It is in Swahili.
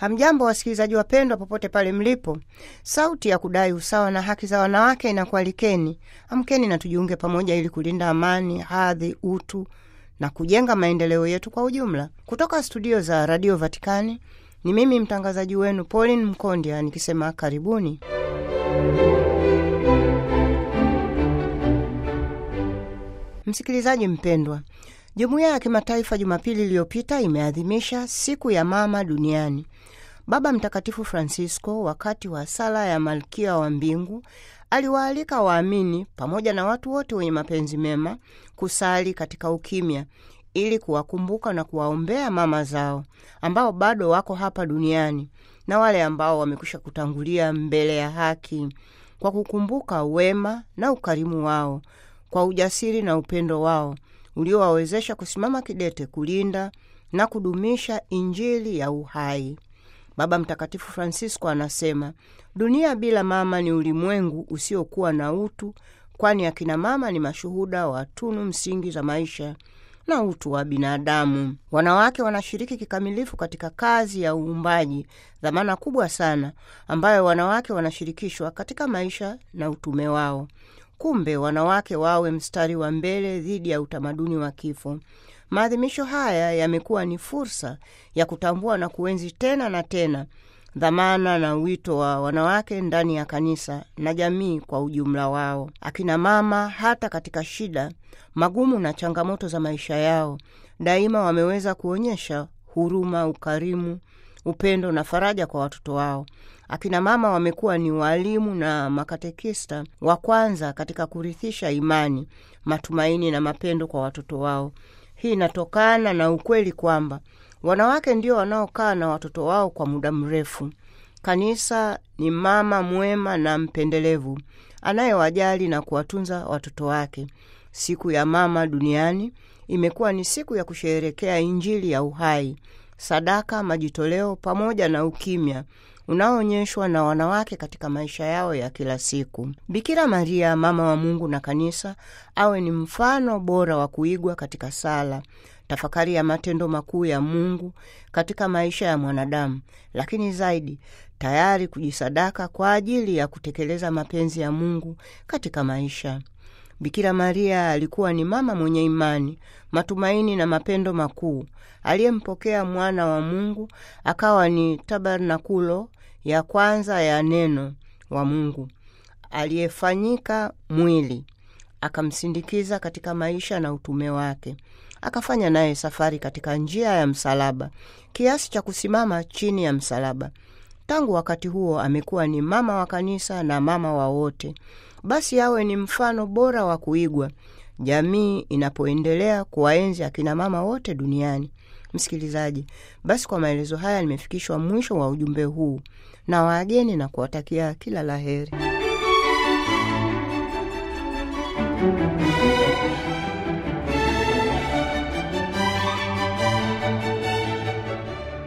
Hamjambo wasikilizaji wapendwa, popote pale mlipo. Sauti ya kudai usawa na haki za wanawake inakualikeni. Amkeni na tujiunge pamoja ili kulinda amani, hadhi, utu na kujenga maendeleo yetu kwa ujumla. Kutoka studio za Radio Vatikani ni mimi mtangazaji wenu Pauline Mkondia nikisema karibuni. Msikilizaji mpendwa, jumuiya ya kimataifa Jumapili iliyopita imeadhimisha siku ya mama duniani. Baba Mtakatifu Francisco, wakati wa sala ya Malkia wa Mbingu, aliwaalika waamini pamoja na watu wote wenye mapenzi mema kusali katika ukimya ili kuwakumbuka na kuwaombea mama zao ambao bado wako hapa duniani na wale ambao wamekwisha kutangulia mbele ya haki, kwa kukumbuka wema na ukarimu wao, kwa ujasiri na upendo wao uliowawezesha kusimama kidete kulinda na kudumisha Injili ya uhai. Baba Mtakatifu Francisco anasema dunia bila mama ni ulimwengu usiokuwa na utu, kwani akina mama ni mashuhuda wa tunu msingi za maisha na utu wa binadamu. Wanawake wanashiriki kikamilifu katika kazi ya uumbaji, dhamana kubwa sana ambayo wanawake wanashirikishwa katika maisha na utume wao. Kumbe wanawake wawe mstari wa mbele dhidi ya utamaduni wa kifo. Maadhimisho haya yamekuwa ni fursa ya kutambua na kuenzi tena na tena dhamana na wito wa wanawake ndani ya kanisa na jamii kwa ujumla wao. Akina mama, hata katika shida, magumu na changamoto za maisha yao, daima wameweza kuonyesha huruma, ukarimu, upendo na faraja kwa watoto wao. Akina mama wamekuwa ni waalimu na makatekista wa kwanza katika kurithisha imani, matumaini na mapendo kwa watoto wao. Hii inatokana na ukweli kwamba wanawake ndio wanaokaa na watoto wao kwa muda mrefu. Kanisa ni mama mwema na mpendelevu anayewajali na kuwatunza watoto wake. Siku ya mama duniani imekuwa ni siku ya kusherehekea Injili ya uhai, sadaka, majitoleo pamoja na ukimya unaoonyeshwa na wanawake katika maisha yao ya kila siku. Bikira Maria, mama wa Mungu na kanisa, awe ni mfano bora wa kuigwa katika sala, tafakari ya matendo makuu ya Mungu katika maisha ya mwanadamu, lakini zaidi tayari kujisadaka kwa ajili ya kutekeleza mapenzi ya Mungu katika maisha. Bikira Maria alikuwa ni mama mwenye imani, matumaini na mapendo makuu, aliyempokea mwana wa Mungu akawa ni tabernakulo ya kwanza ya neno wa Mungu aliyefanyika mwili, akamsindikiza katika maisha na utume wake, akafanya naye safari katika njia ya msalaba kiasi cha kusimama chini ya msalaba. Tangu wakati huo amekuwa ni mama wa kanisa na mama wa wote. Basi awe ni mfano bora wa kuigwa jamii inapoendelea kuwaenzi akina mama wote duniani. Msikilizaji, basi kwa maelezo haya nimefikishwa mwisho wa ujumbe huu na waageni na kuwatakia kila la heri.